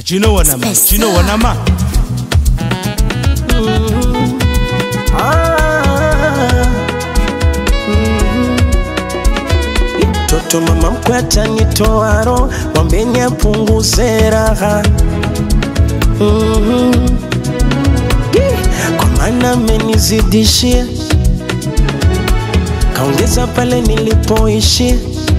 Do you know what I'm at? Do you know what I'm at? Toto mama mkwe atanitoa roho, mwambeni apunguze raha Mhm. Ih, kwa maana amenizidishia, kaongeza pale nilipoishia,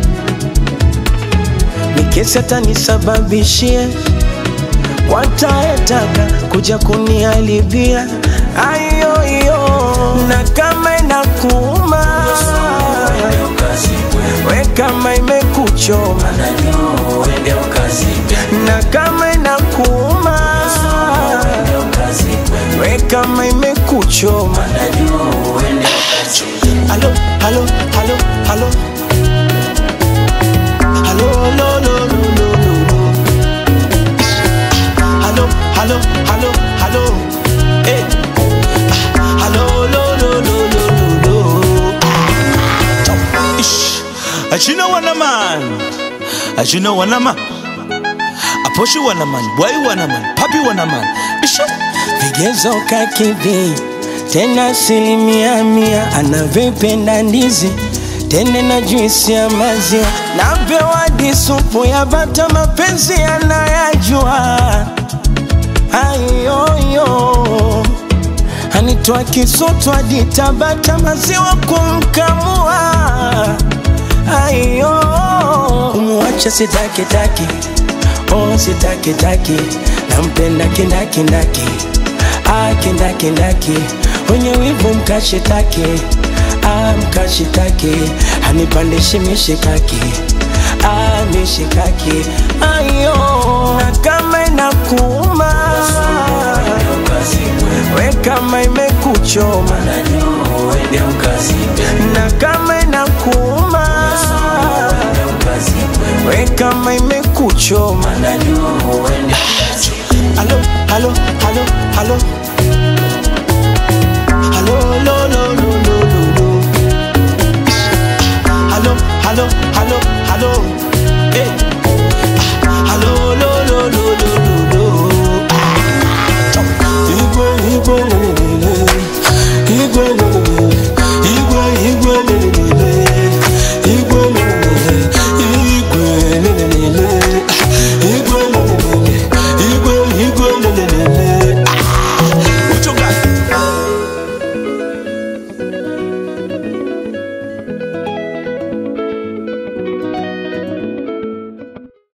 mikesi atanisababishia, wataetaka kuja kuniharibia ayoyo, na kama inakuuma we kama imekuchoma na kama inakuuma we kama imekuchoma halo halo halo halo halo lo lo lo lo lo lo halo halo halo halo eh Ah, halo lo lo lo lo lo lo Ish. Do you know what I'm at? Do you know what I'm at? Aposhi what I'm at? Boy what I'm at? Papi what I'm at? Ish. vigezo kakidhi tena asilimia mia anavyopenda ndizi tende na juisi ya maziwa napewa disupu ya bata mapenzi anayajua ayoyo anitoa kisutu hadi tabata maziwa kumkamua ayo kumuacha sitakitaki oh sitakitaki nampenda kindakindaki ah kindakindaki wenye wivu mkashitaki ah mkashitaki hanipandishi mishikaki ah mishikaki ayo na kama inakuuma we kama imekuchoma na kama inakuuma we kama imekuchoma halo halo halo halo halo lo lo lo lo lo lo halo halo halo halo eh Ah, halo lo lo lo lo lo lo igwe igwe lelele igwe lelele